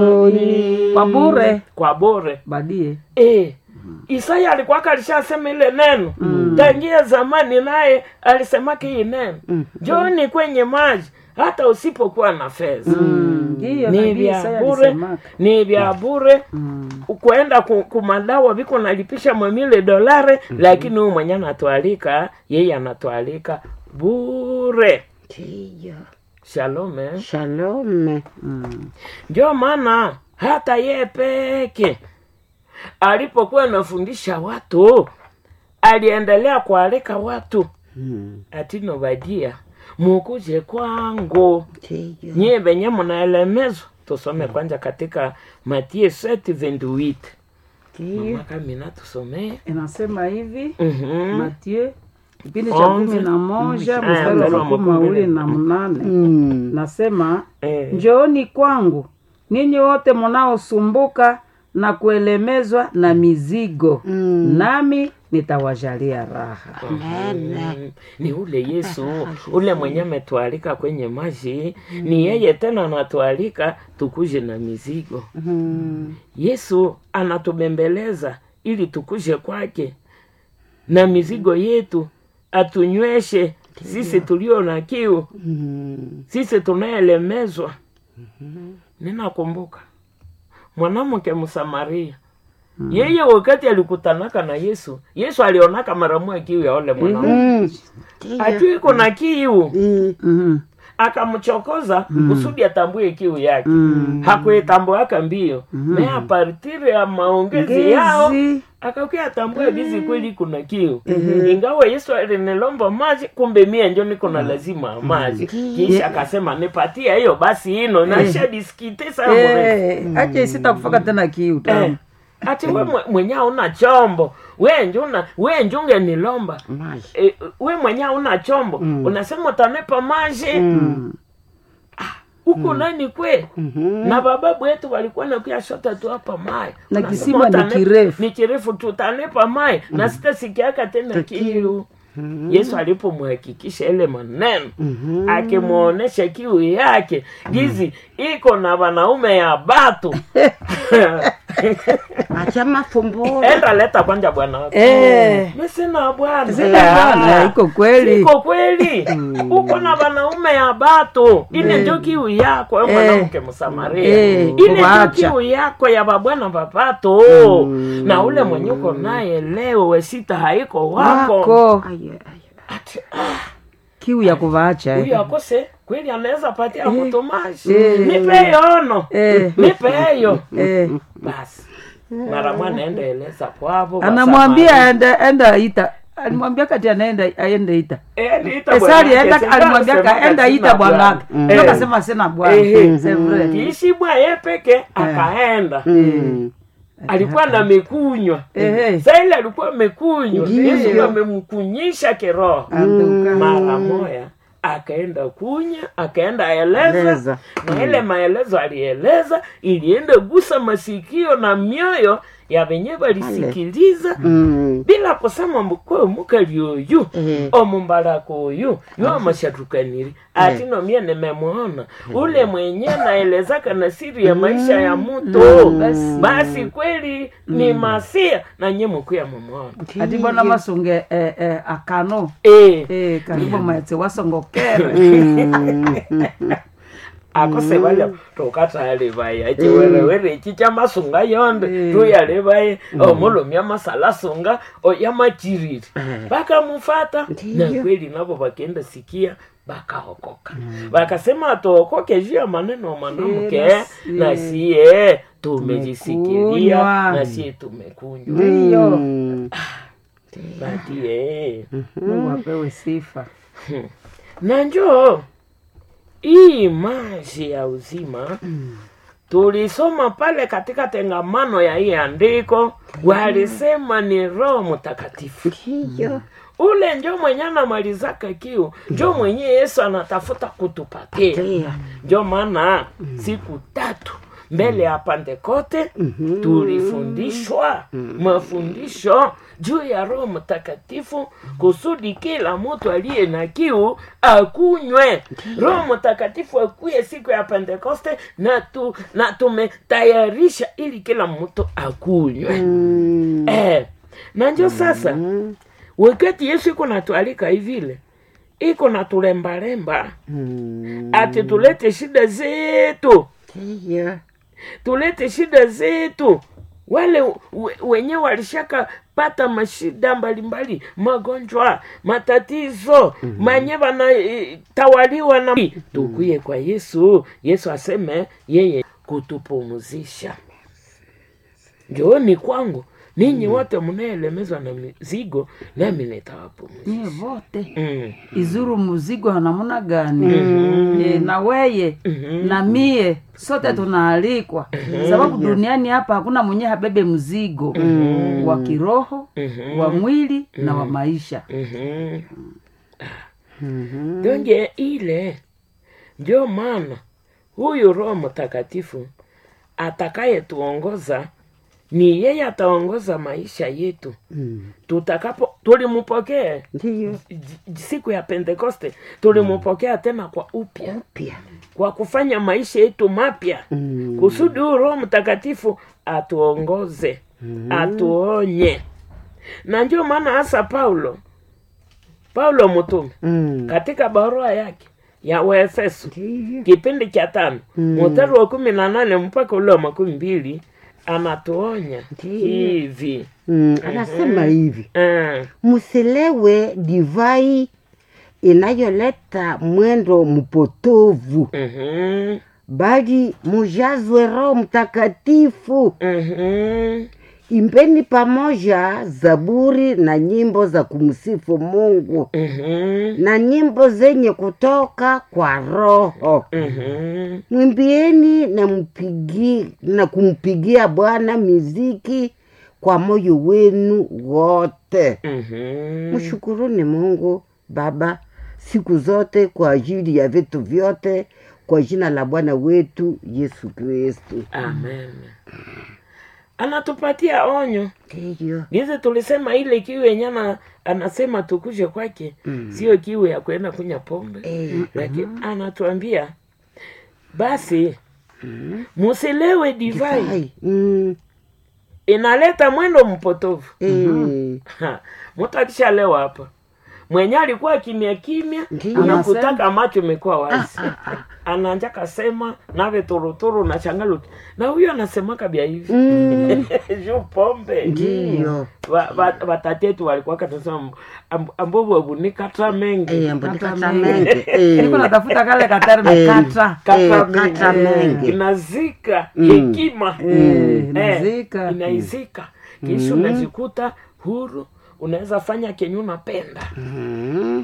kwa bure kwa bure badie e, Isaya alikuwa alishasema ile neno tangia zamani, naye alisemaka hii neno njoni kwenye maji hata usipokuwa na fedha hiyo ni nabii vya Isaya bure, alisemaka. ni vya bure kuenda ku- kumadawa viko nalipisha mwamile dolare, lakini huyu mwenye anatualika yeye anatualika bure. Ndiyo. Shalom eh? Shalom. Ndio maana hata ye peke alipokuwa anafundisha watu aliendelea kualika watu Mm. atino vadia mukuje kwangu Ndiyo. nyie venye mnaelemezwa. Tusome kwanza katika Mathayo 7:28 Ndiyo. mama Kamina, tusomee inasema hivi Mhm. Mathieu kipindi cha kumi na moja Mm. mstari Eh, wa makumi mawili na mnane Mm. nasema Eh, njooni kwangu ninyi wote mnaosumbuka na kuelemezwa na mizigo Mm. nami nitawajalia raha Mm, ni ule Yesu ule mwenye ametualika kwenye maji, ni yeye tena anatualika tukuje na mizigo. Mm. Yesu anatubembeleza ili tukuje kwake na mizigo yetu, atunyweshe sisi tulio na kiu, Mm. sisi tunayelemezwa. Ninakumbuka mwanamke Msamaria, yeye wakati alikutanaka na Yesu, Yesu alionaka mara moja kiu ya ule mwanamke Mm. Ndiyo. atu iko na kiu, Mm. Mhm. akamchokoza kusudi atambue kiu yake. Mm. Hakuitambuaka mbio me apartiri ya maongezi yao Ngezi. akakia atambue bizi kweli kuna kiu ingawa Yesu alinilomba maji, kumbe mie njo niko na lazima ya maji. Kisha akasema nipatie hiyo basi ino naisha diskite sana mrefu Eh, acha isita kufaka tena kiu Eh, tamu ati we mwe- mwenye una chombo we njuna we njunge nilomba Maji. e, we mwenye una chombo unasema utanipa maji Mm. huku nani kwe Mhm. na bababu wetu walikuwa nakuya shota tu hapa mai Na Unasema kisima ni utanipa- kirefu. ni kirefu tu utanipa mai na sitasikiaka tena kiu yesu alipomhakikisha ile maneno Mhm. akimwonyesha kiu yake gizi iko na wanaume ya batu Acha mafumburo. enda leta kwanja bwana wako Eh. mi sina bwana Sina bwana, Ah, iko kweli. iko kweli uko na wanaume ya batu ile njo kiu yako we mwanamke msamaria Eh, ile njo kuwaacha. kiu yako ya babwana bapato na ule mwenye uko naye leo wesita haiko wako wako Aye, aye. Ati, ah, kiu ya kuvaacha huyu eh. akose kweli anaweza patia mtu maji Eh. nipe yono Eh. nipe hiyo Eh. basi mara mwana enda eleza kwavo anamwambia enda enda ita alimwambia kati anaenda aende ita esari enda alimwambia ka enda ita bwanake ndio kasema sina bwana Ehe. C'est vrai. kiishi bwa ye peke akaenda Mm. alikuwa na mekunywa Ehe. sa ile alikuwa amekunywa Ndiyo. yesu amemkunyisha kiroho Antuka. mara moya akaenda kunya akaenda eleza Eleza. na ile maelezo alieleza ilienda gusa masikio na mioyo ya venye walisikiliza Mm. bila kusema mukwe mukali oyu Eh. omumbalako oyu yoamashatukaniri ati nomie nimemwona ule mwenye naelezaka na siri ya maisha ya mutu Basi. basi kweli ni masia na nye mukuya mumwona ati bwana masunge eh, eh, akano Eh, eh, karibu maetse wasongokere akose bale tukatalebaye ekiwerewere eki kyamasunga yonde tuyalebaye omulumi amasalasunga oyamachiriri bakamufata na kweli nabo bakenda sikia bakaokoka bakasema atookoke juu ya maneno ya mwanamke Eh, na na siye tumejisikilia Tumekunywa. na siye tumekunywa ndiyo Mm. batie mungu apewe sifa na njoo hii maji ya uzima tulisoma pale katika tengamano ya hii andiko walisema ni roho mtakatifu Ndiyo. ule njo mwenye anamalizaka kiu njo mwenye yesu anatafuta kutupatia Ndiyo. njo maana siku tatu mbele ya pantekote tulifundishwa mafundisho juu ya roho mtakatifu kusudi kila mtu aliye na kiu akunywe roho mtakatifu akuye siku ya pentekoste na, tu, na tumetayarisha ili kila mtu akunywe Mm. eh, na njo sasa wakati yesu iko natualika hivile iko natulembalemba Mm. ati tulete shida zetu Ndiyo. tulete shida zetu wale we- wenye walishaka pata mashida mbalimbali magonjwa matatizo manye wanatawaliwa na tukuye kwa yesu yesu aseme yeye kutupumuzisha njooni kwangu ninyi wote mnaelemezwa na mizigo nami nitawapumuzisha nyie vote mm. izuru muzigo namuna gani e, na weye na mie sote tunaalikwa sababu duniani hapa hakuna mwenye habebe mzigo wa kiroho wa mwili na wa maisha Mhm. donge ile ndio maana huyu roho mtakatifu atakayetuongoza ni yeye ataongoza maisha yetu Mm. tutakapo tulimpokea Ndiyo. j- j- siku ya pentekoste tulimpokea tena kwa upya Pia. kwa kufanya maisha yetu mapya Mm. kusudi huyu roho mtakatifu atuongoze atuonye na ndio maana hasa paulo paulo mtume Mm. katika barua yake ya waefeso Ndiyo. kipindi cha tano mstari wa kumi na nane mpaka ule wa makumi mbili anatuonya Ndiyo. hivi Mm. Anasema hivi Ah, msilewe divai inayoleta mwendo mpotovu mhm, bali mujazwe roho mtakatifu mhm, imbeni pamoja zaburi na nyimbo za kumsifu mungu mhm, na nyimbo zenye kutoka kwa roho mhm, mwimbieni na, mpigi, na kumpigia bwana miziki kwa moyo wenu wote mhm. mshukuruni mungu baba siku zote kwa ajili ya vitu vyote kwa jina la bwana wetu yesu kristu amen anatupatia onyo ndiyo gizi tulisema ile kiu yenye ana- anasema tukuje kwake sio kiu ya kwenda kunya pombe Eh, lakini anatuambia basi musilewe divai Ai, mm, inaleta mwendo mpotovu eh, Ha, mtu akishalewa hapa mwenye alikuwa kimya kimya Ndiyo. anakutaka macho imekuwa wazi anaanja kasema nave turuturu na changaluti na huyo anasemaka bya hivi mm, juu pombe ndiyo Wa- wa- watatetu walikuwa katasema ambovu wabunikatra mengi Eh, ambudikata Kata menge niko eh, natafuta kale katerme Eh. katra Katra eh, mengi. kata menge inazika hekima Eh, Eh, nazika inaizika kisha unajikuta huru unaweza fanya kenye unapenda Mm,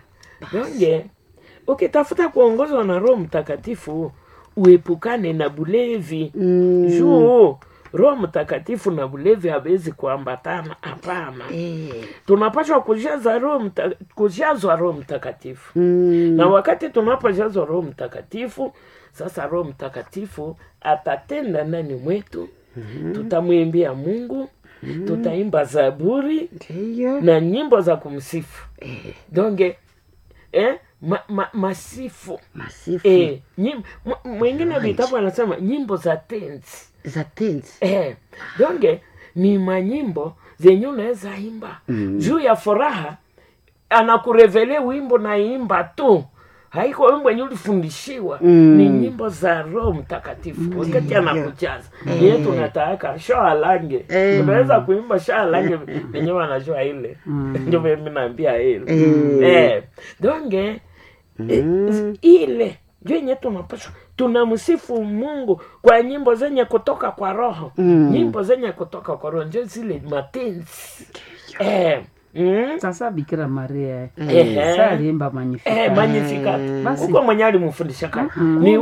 donge ukitafuta kuongozwa na roho mtakatifu uepukane na bulevi mm, juu roho mtakatifu na bulevi hawezi kuambatana hapana eh, tunapashwa kujaza roho mta, kujazwa roho mtakatifu mm, na wakati tunapojazwa roho mtakatifu sasa roho mtakatifu atatenda ndani mwetu tutamwimbia mungu tutaimba zaburi ndiyo na nyimbo za kumsifu donge eh, ma, ma, masifu masifu eh, nyim, m- mwingine vitabu anasema nyimbo za tenzi za tenzi eh, donge ni manyimbo zenye unaweza imba Mm. juu ya furaha anakurevele wimbo naimba tu haiko wimbo wenye ulifundishiwa Mm. ni nyimbo za roho mtakatifu wakati anakujaza ye tunataaka sho alange Eh. unaweza kuimba sho alange venye wanajua ile ndio mimi naambia ile Eh. eh. donge Mm. ile njo yenye tunapaswa tunamsifu mungu kwa nyimbo zenye kutoka kwa roho Mm. nyimbo zenye kutoka kwa roho njo zile matenzi eh, mm, sasa bikira maria Ehe. sa aliimba magnificat eh, magnificat Basi. huko mwenye alimfundisha kama ni